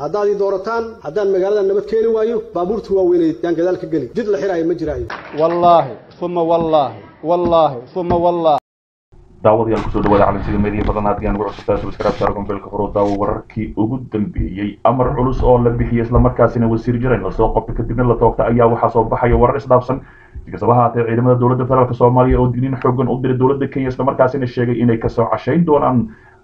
haddaad ii doorataan haddaan magaalada nabad keeni waayo baabuurta waaweyneed yaan gadaal ka geli jid la xiraayo ma jiraayo wallaahi uma wallaahi wallaahi uma wallaahi daawadayaal kusoo dhawaada calansiga meediya badan haddii aan ugu cusubtaa subscribe saaro gombeelka furo daawo wararkii ugu dambeeyey amar culus oo la bixiyey islamarkaasina wasiir jiran lasoo qabtay kadibna la toogta ayaa waxaa soo baxaya warar isdhaafsan sikastaba haatee ciidamada dowladda federaalk soomaaliya oo digniin xoogan u diray dowladda kenya islamarkaasina sheegay inay kasoo cashayn doonaan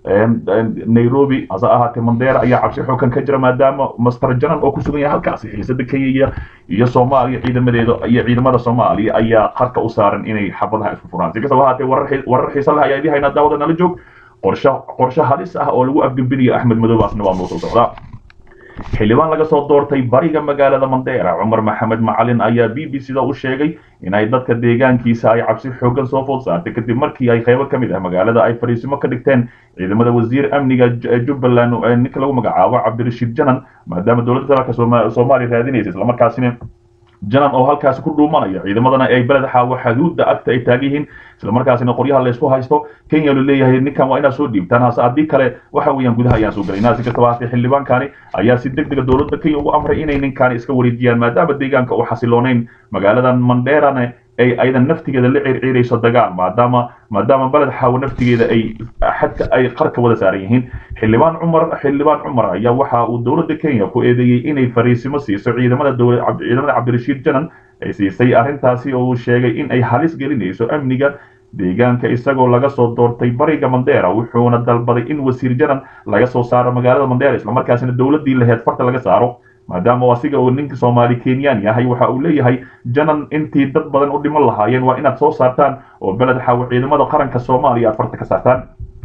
nairobi hase ahaatee mandera ayaa cabsi xoogan ka jira maadaama master janan oo ku sugan yahay halkaasi xiisada kenya iyo soomaaliya ciidamadeeda iyo ciidamada soomaaliya ayaa qarka u saaran inay xabadaha isku furaan si kastaba haatee warar xiisa leh ayaa idii haynaa daawada nala joog qorshe qorshe halis ah oo lagu afgembinayo axmed madoobe asna waa noo soo socdaa xildhibaan laga soo doortay bariga magaalada mandera cumar maxamed macalin ayaa b b c da u sheegay inay dadka deegaankiisa ay cabsi xoogan soo food saartay kadib markii ay qaybo ka mid ah magaalada ay fariisimo ka dhigteen ciidamada wasiir amniga jubbaland ninka lagu magacaabo cabdirashiid janan maadaama dowladda federaalk soomaaliya raadinaysa islamarkaasina janan oo halkaasi ku dhuumanaya ciidamadana ay beled xaawo xaduudda agta ay taagan yihiin islamarkaasina qoryaha laysku haysto kenya lu leeyahay ninkan waa inaad soo dhiibtaan hase haddii kale waxa weeyaan gudaha ayaan soo gelaynaa si kastaba haatee xildhibaankani ayaa si deg dega dowladda kenya ugu amray inay ninkaani iska wareejiyaan maadaama deegaanka u xasiloonayn magaaladan manderane ay aydan naftigeeda la circiirayso dagaal maadaama maadaama beled xaawo naftigeeda ay xadka ay qarka wada saaran yihiin xildhibaan cumar xildhibaan cumar ayaa waxa uu dowladda kenya ku eedeeyey inay fariisimo siiso ciidamada ciidamada cabdirashiid janan ay siisay arrintaasi oo uu sheegay in ay halis gelinayso amniga deegaanka isagoo laga soo doortay bariga mandera wuxuuna dalbaday in wasiir janan laga soo saaro magaalada mandera islamarkaasina dowladdii laheed farta laga saaro maadaama asiga uu ninka soomaali kenyan yahay waxa uu leeyahay janan intii dad badan u dhiman lahaayeen waa inaad soo saartaan oo beled xaawo ciidamada qaranka soomaaliya aad farta ka saartaan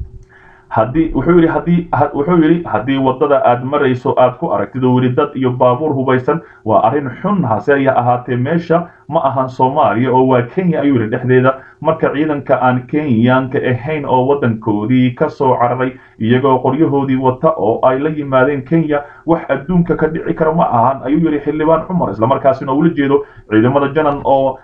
haddii wuxuu yidhi haddii wuxuu yidhi haddii waddada aad marayso aad ku aragtid oo weli dad iyo baabuur hubaysan waa arrin xun hase ya ahaatee meesha ma ahan soomaaliya oo waa kenya ayuu yidhi dhexdeeda marka ciidanka aan kenyaanka ahayn oo waddankoodii ka soo cararay iyagoo qoryahoodii wata oo ay la yimaadeen kenya wax adduunka ka dhici kara ma ahan ayuu yidhi xildhibaan cumar islamarkaasina ula jeedo ciidamada janan oo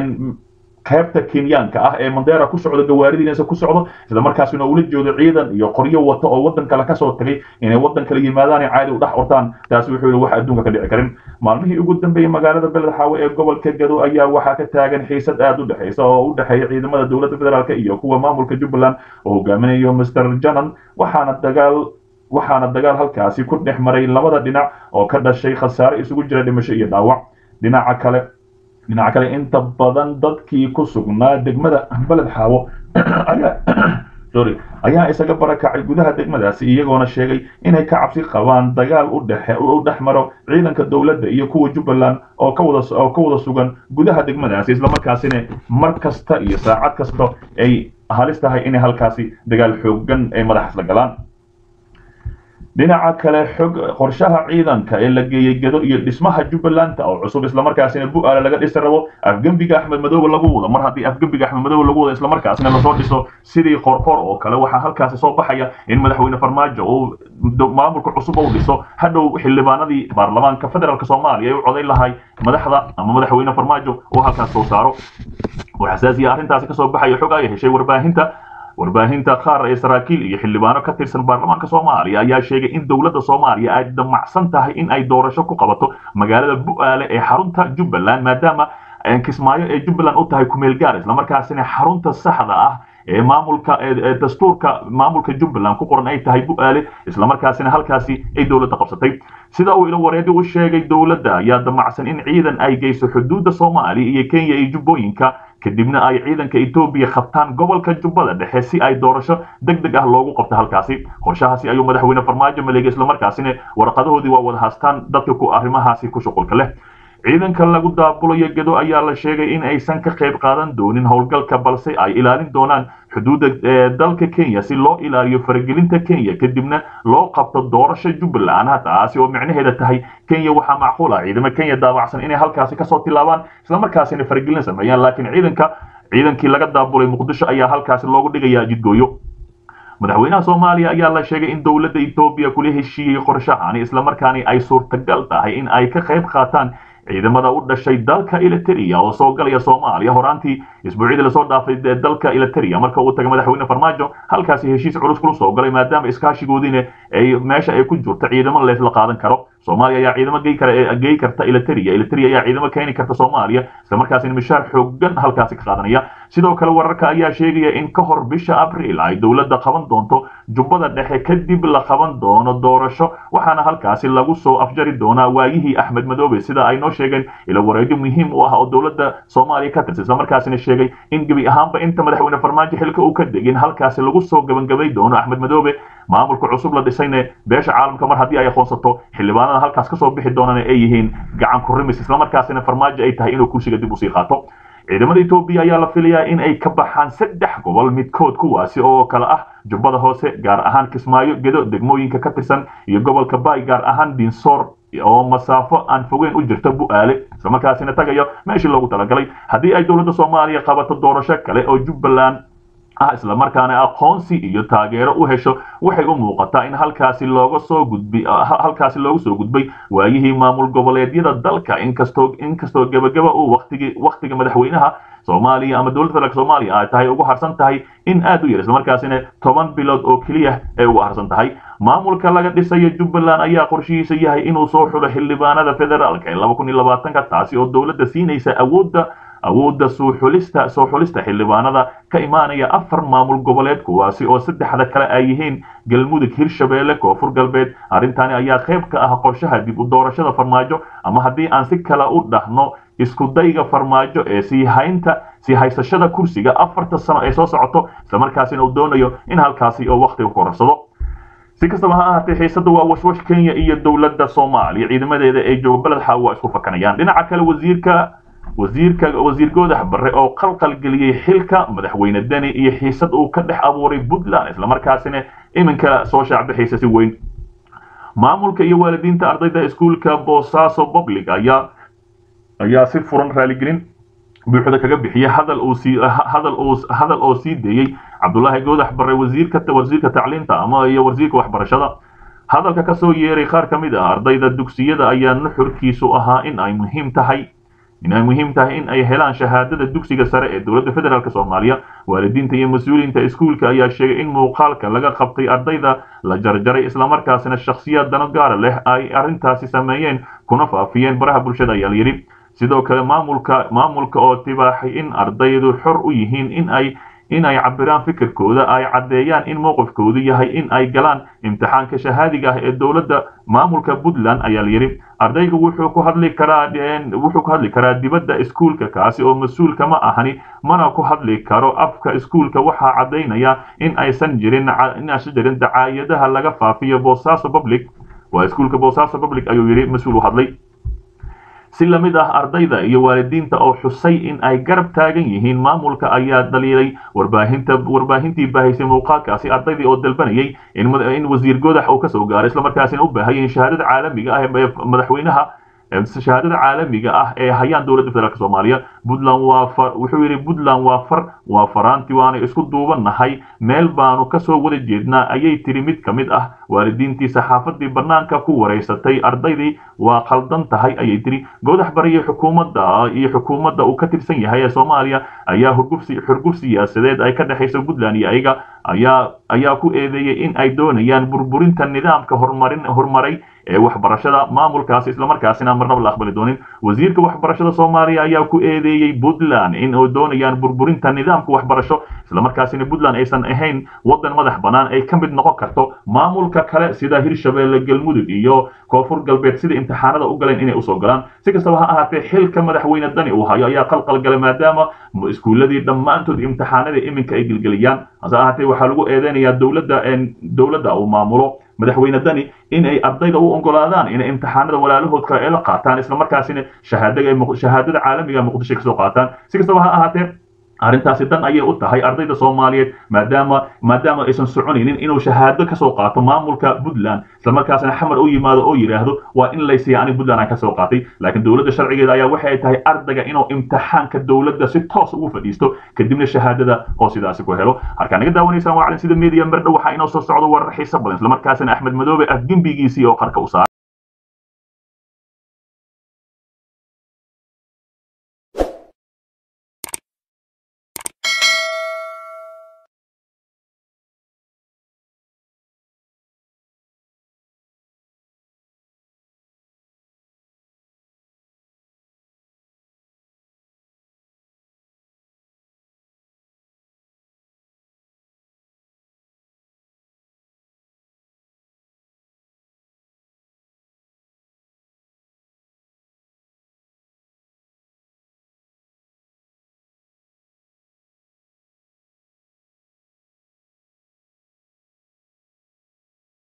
qaybta kenyaanka ah ee mandera ku socdo gawaaridiinasa ku socdo isla markaasina ula jeedo ciidan iyo qoryo wata oo waddan kale kasoo tagay inay waddan kale yimaadaan caadi u dhex ortaan taasi wuxuu yihi wax adduunka ka dhici karin maalmihii ugu dambeeyey magaalada beled xaawe ee gobolka gado ayaa waxaa ka taagan xiisad aad u dhexaysa oo u dhexeeya ciidamada dowladda federaalk iyo kuwa maamulka jubbaland oo hogaaminayo master janan waxaana dagaal waxaana dagaal halkaasi ku dhex maray labada dhinac oo ka dhashay khasaare isugu jira dhimasho iyo dhaawac dhinaca kale dhinaca kale inta badan dadkii ku sugnaa degmada beled xaawo ayaa sorry ayaa isaga barakacay gudaha degmadaasi iyagoona sheegay inay ka cabsi qabaan dagaal u dhexe u dhex maro ciidanka dowladda iyo kuwa jubbaland oo ka wada oo ka wada sugan gudaha degmadaasi islamarkaasina mar kasta iyo saacad kasta ay halis tahay inay halkaasi dagaal xoogan ay madaxas la galaan dhinaca kale xog qorshaha ciidanka ee la geeyey gado iyo dhismaha jubbaland oo cusub islamarkaasina bu-aale laga dhisi rabo afgembiga axmed madoobe lagu wado mar haddii afgembiga axmed madoobe lagu wado islamarkaasina lasoo dhiso sidii qorqor oo kale waxaa halkaasi soo baxaya in madaxweyne farmaajo uu maamulka cusub uu dhiso hadhow xildhibaanadii baarlamaanka federaalk soomaaliya ay u codayn lahay madaxda ama madaxweyne farmaajo oo halkaas soo saaro oo xasaasiya arrintaasi kasoo baxaya xog ay heshay warbaahinta warbaahinta qaar ee saraakiil iyo xildhibaano ka tirsan baarlamaanka soomaaliya ayaa sheegay in dowladda soomaaliya ay damacsan tahay in ay doorasho ku qabato magaalada bu-aale ee xarunta jubbaland maadaama kismaayo ee jubbaland u tahay kumeel gaar islamarkaasina xarunta saxda ah ee maamulka dastuurka maamulka jubbaland ku qoran ay tahay bu-aale islamarkaasina halkaasi ay dowladda qabsatay sida uu ilo wareedi u sheegay dowladda ayaa damacsan in ciidan ay geyso xuduudda soomaaliya iyo kenya iyo jubbooyinka kadibna ay ciidanka etoobiya qabtaan gobolka jubbada dhexe si ay doorasho deg deg ah loogu qabto halkaasi qorshahaasi ayuu madaxweyne farmaajo maleegay islamarkaasina warqadahoodii waa wada haastaan dadka ku arrimahaasi ku shuqulka leh ciidanka lagu daabulayo gedo ayaa la sheegay in aysan ka qayb qaadan doonin howlgalka balse ay ilaalin doonaan xuduudda dalka kenya si loo ilaaliyo faragelinta kenya kadibna loo qabto doorasho jubbaland taasi oo micnaheeda tahay kenya waxaa macquul ah ciidamo kenya daabacsan inay halkaasi kasoo tilaabaan islamarkaasina faragelin sameeyaan laakiin ciidanka ciidankii laga daabulay muqdisho ayaa halkaasi loogu dhigayaa jidgooyo madaxweynaha soomaaliya ayaa la sheegay in dowladda etoobiya kula heshiiyey qorshahani islamarkaani ay suurtagal tahay in ay ka qayb qaataan ciidamada u dhashay dalka eliteria oo soo galaya soomaaliya horaantii isbuucyadii lasoo dhaafay dalka eliteria marka uu tagay madaxweyne farmaajo halkaasi heshiis culus kula soo galay maadaama iskaashigoodiina ay meesha ay ku jirto ciidamo leesla qaadan karo soomaaliya ayaa ciidamo gey kara gey karta eliteria eliteria ayaa ciidamo keeni karta soomaaliya isla markaasina mishaar xoogan halkaasi ka qaadanaya sidoo kale wararka ayaa sheegaya in ka hor bisha abriil ay dowladda qaban doonto jubbada dhexe kadib la qaban doono doorasho waxaana halkaasi lagu soo afjari doonaa waayihii axmed madoobe sida ay noo sheegeen ila wareegyo muhiim u ah oo dowladda soomaaliya ka tirsan isla markaasina sheegay in gebi ahaanba inta madaxweyne farmaajo xilka uu ka degin halkaasi lagu soo gabangabay doono axmed madoobe maamulka cusub la dhisayne beesha caalamka mar haddii ay aqoonsato xildhibaanada halkaas kasoo bixi doonana ay yihiin gacan ku rimis islamarkaasina farmaajo ay tahay inuu kursiga dib usii qaato ciidamada etoobiya ayaa la filayaa in ay ka baxaan saddex gobol midkood kuwaasi oo kale ah jubbada hoose gaar ahaan kismaayo gedo degmooyinka ka tirsan iyo gobolka baay gaar ahaan dinsoor oo masaafo aan fogeyn u jirta bu'aale islamarkaasina tagayo meeshii loogu talagalay haddii ay dowladda soomaaliya qabato doorasho kale oo jubbaland ah islamarkaana aqoonsi iyo taageero u hesho waxay u muuqataa in halkaasi looga soo gudbi halkaasi loogu soo gudbay waayihii maamul goboleedyada dalka inkastoo inkastoo gebagaba uu waqtigi waqtiga madaxweynaha soomaaliya ama dowladda federaalk soomaaliya ay tahay ugu harsan tahay in aad u yar islamarkaasina toban bilood oo keliya ay ugu harsan tahay maamulka laga dhisayo jubbaland ayaa qorshihiisa yahay inuu soo xulo xildhibaanada federaalka ee laba kun iyo labaatanka taasi oo dowladda siinaysa awoodda awoodda soo xulista soo xulista xildhibaanada ka imaanaya afar maamul goboleed kuwaasi oo saddexda kale ay yihiin galmudug hirshabeelle koonfur galbeed arrintani ayaa qayb ka ah qorshaha dib u doorashada farmaajo ama haddii aan si kale u dhahno isku dayga farmaajo ee sii haynta sii haysashada kursiga afarta sano ee soo socoto islamarkaasina uu doonayo in halkaasi oo waqtiga ku korarsado si kastaba ha ahaatee xiisada waa washwash kenya iyo dowladda soomaaliya ciidamadeeda ee jooga beled xaa waa isku fakanayaan dhinaca kale wasiirka wasiirka wasiir goodax barre oo qalqal geliyey xilka madaxweyne deni iyo xiisad uu ka dhex abuuray puntland islamarkaasina iminka soo shaacbixaysa si weyn maamulka iyo waalidiinta ardayda iskuulka boosaaso public ayaa ayaa si furan raaligelin buuxda kaga bixiyay hadal uu sii hadal uu hadal oo sii deeyey cabdullaahi goodax barre wasiirka wasiirka tacliinta ama iyo wasiirka waxbarashada hadalka ka soo yeeray qaar ka mid ah ardayda dugsiyada ayaa nuxurkiisu ahaa in ay muhiim tahay in ay muhiim tahay in ay helaan shahaadada dugsiga sare ee dowladda federaalk soomaaliya waalidiinta iyo mas-uuliyiinta iskuulka ayaa sheegay in muuqaalka laga qabtay ardayda la jarjaray islamarkaasina shakhsiyaad dano gaara leh ay arrintaasi sameeyeen kuna faafiyeen baraha bulshada ayaa layidhi sidoo kale maamulka maamulka oo tibaaxay in ardaydu xor u yihiin in ay in ay cabiraan fikirkooda ay caddeeyaan in mowqifkoodu yahay in ay galaan imtixaanka shahaadiga ah ee dowladda maamulka puntland ayaa layidhi ardaygu wuxuu ku hadli karaa wuxuu ku hadli karaa dibadda iskuulka kaasi oo mas-uulka ma ahani mana ku hadli karo afka iskuulka waxaa caddaynaya in aysan jirin in aysan jirin dacaayadaha laga faafiyo boosaaso public waa iskuulka boosaaso public ayuu yidhi mas-uul u hadlay si la mid ah ardayda iyo waalidiinta oo xusay in ay garab taagan yihiin maamulka ayaa dhaliilay warbaahinta warbaahintii baahaysay muuqaalkaasi ardaydii oo dalbanayay in wasiir godax uu kasoo gaaray islamarkaasina u baahayay in shahaadada caalamiga ah ee madaxweynaha shahaadada caalamiga ah ee hayaan dowladda federaalk soomaaliya puntland waa wuxuu yidhi puntland waa far waa faraanti waana isku duubannahay meel baanu kasoo wada jeednaa ayay tiri mid ka mid ah waalidiintii saxaafadii bannaanka ku wareysatay ardaydii waa khaldan tahay ayay tiri goodax bari iyo xukuumadda iyo xukuumadda uu ka tirsan yahay ee soomaaliya ayaa hurgufsi xurguf siyaasadeed ay ka dhexayso puntland iyo ayaga ayaa ayaa ku eedeeyey in ay doonayaan burburinta nidaamka horumarin horumaray ee waxbarashada maamulkaasi islamarkaasina marnaba la aqbali doonin wasiirka waxbarashada soomaaliya ayaa ku eedeeyey puntland in ay doonayaan burburinta nidaamka waxbarasho islamarkaasina puntland aysan ahayn wadan madax bannaan ay ka mid noqon karto maamulka kale sida hirshabeelle galmudug iyo koonfur galbeed sida imtixaanada u galeen inay usoo galaan si kastaba ha ahaatee xilka madaxweyne dani uu hayo ayaa qalqal galay maadaama iskuuladii dhammaantood imtixaanada iminka ay gelgeliyaan hase ahaatee waxaa lagu eedeynayaa dowladda dowladda uu maamulo madaxweyne dani in ay ardayda u ogolaadaan inay imtixaanada walaalahood kale ay la qaataan islamarkaasina shahaadada caalamiga muqdisho kasoo qaataan si kastaba ha ahaatee arrintaasi dan ayay u tahay ardayda soomaaliyeed maadaama maadaama aysan soconaynin inuu shahaado kasoo qaato maamulka puntland islamarkaasina xamar u yimaado oo yidhaahdo waa in laysiiya ani puntland aan kasoo qaatay laakiin dowladda sharcigeeda ayaa waxay tahay ardayga inuu imtixaanka dowladda si toos ugu fadhiisto kadibna shahaadada oo sidaasi ku helo halkaa naga daawanaysaan waa calin sida media mardhow waxaa inoo soo socdo warar xiiso badan islamarkaasina axmed madoobe ah gembigiisii oo qarka u saaray